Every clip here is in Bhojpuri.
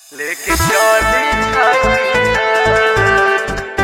लेके चली छाती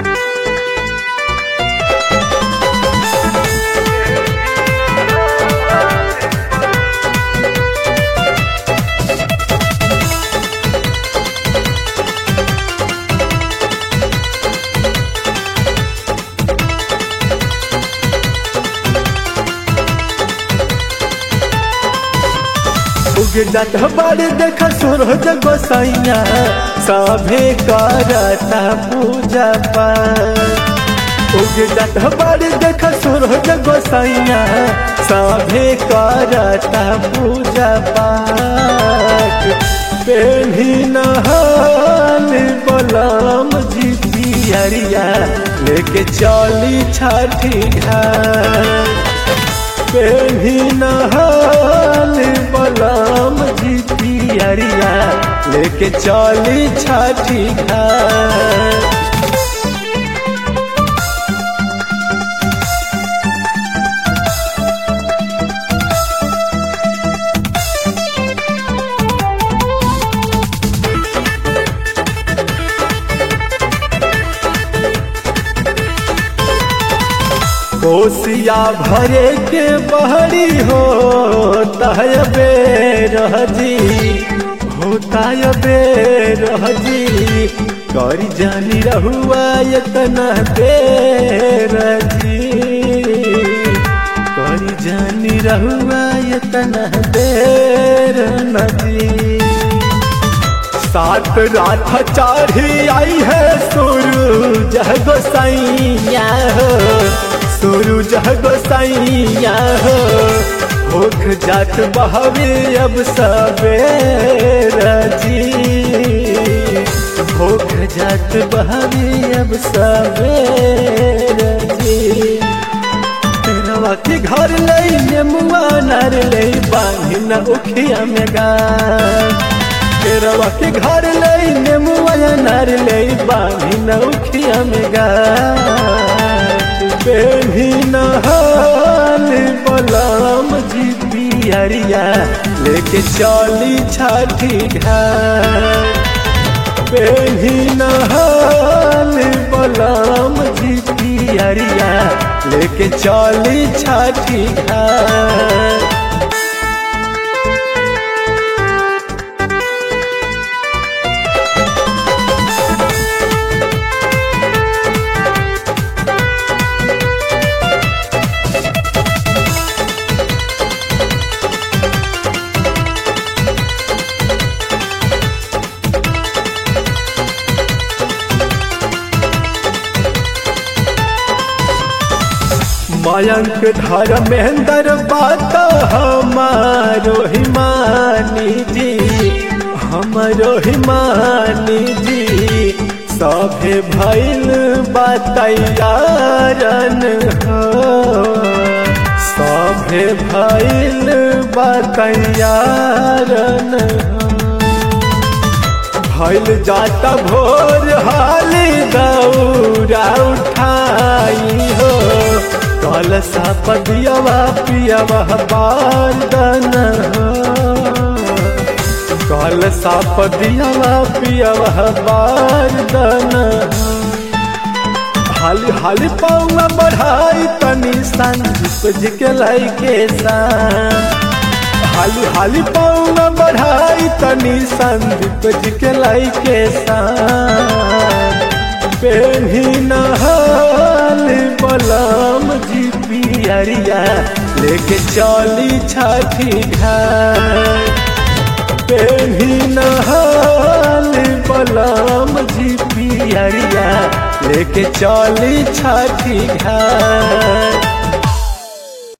उगे जात बाड़ी देख सूरज गोसाइया सभे करता पूजा पाठ उगे जात बाड़ी देख सूरज गोसाइया सभे करता पूजा पाठ पेढ़ी नहाल बलम जी पियरिया लेके चली छठी घाट पेढ़ी नहाल बलम जी पियरिया लेके चली छठी घाट कोसिया भरे के बहरी हो तहबे रहजी होता बे रहजी करी जानी रहुआ इतना देर जी करी जानी रहुआ इतना देर नजी सात रात चढ़ी आई है सूरज गोसाइया हो सूरज गोसाइया हो होख जात बहवे अब सवेर जी होख जात बहवे अब सवेर जी तेरवा के घर लई नेमुआ नर लई बांधी न उखिया में गा तेरवा के घर लई नेमुआ नर लई बांधी न उखिया में गा बेही नहाल बलम जी पियरिया लेके चली छठी घाट बेही नहाल बलम जी पियरिया लेके चली छठी घाट मयंक धर्मेंद्र बात हमारो हिमानी जी हमारो हिमानी जी सभे भैल बतैयारन हो सभे भैल बतैयारन हो भैल जाता भोर हाली दौरा उठाई हो कल सा पदियवा पियवा बारदन हो कल सा पदियवा पियवा बारदन हो हाली हाली पौवा बढ़ाई तनी संदीप जी के लाई के सान हाली हाली पौवा बढ़ाई तनी संदीप जी के लाई के सान पेढ़ी नहाल बलम जी पियरिया लेके चली छठी घाट पेढ़ी नहाल बलम जी पियरिया लेके चली छठी घाट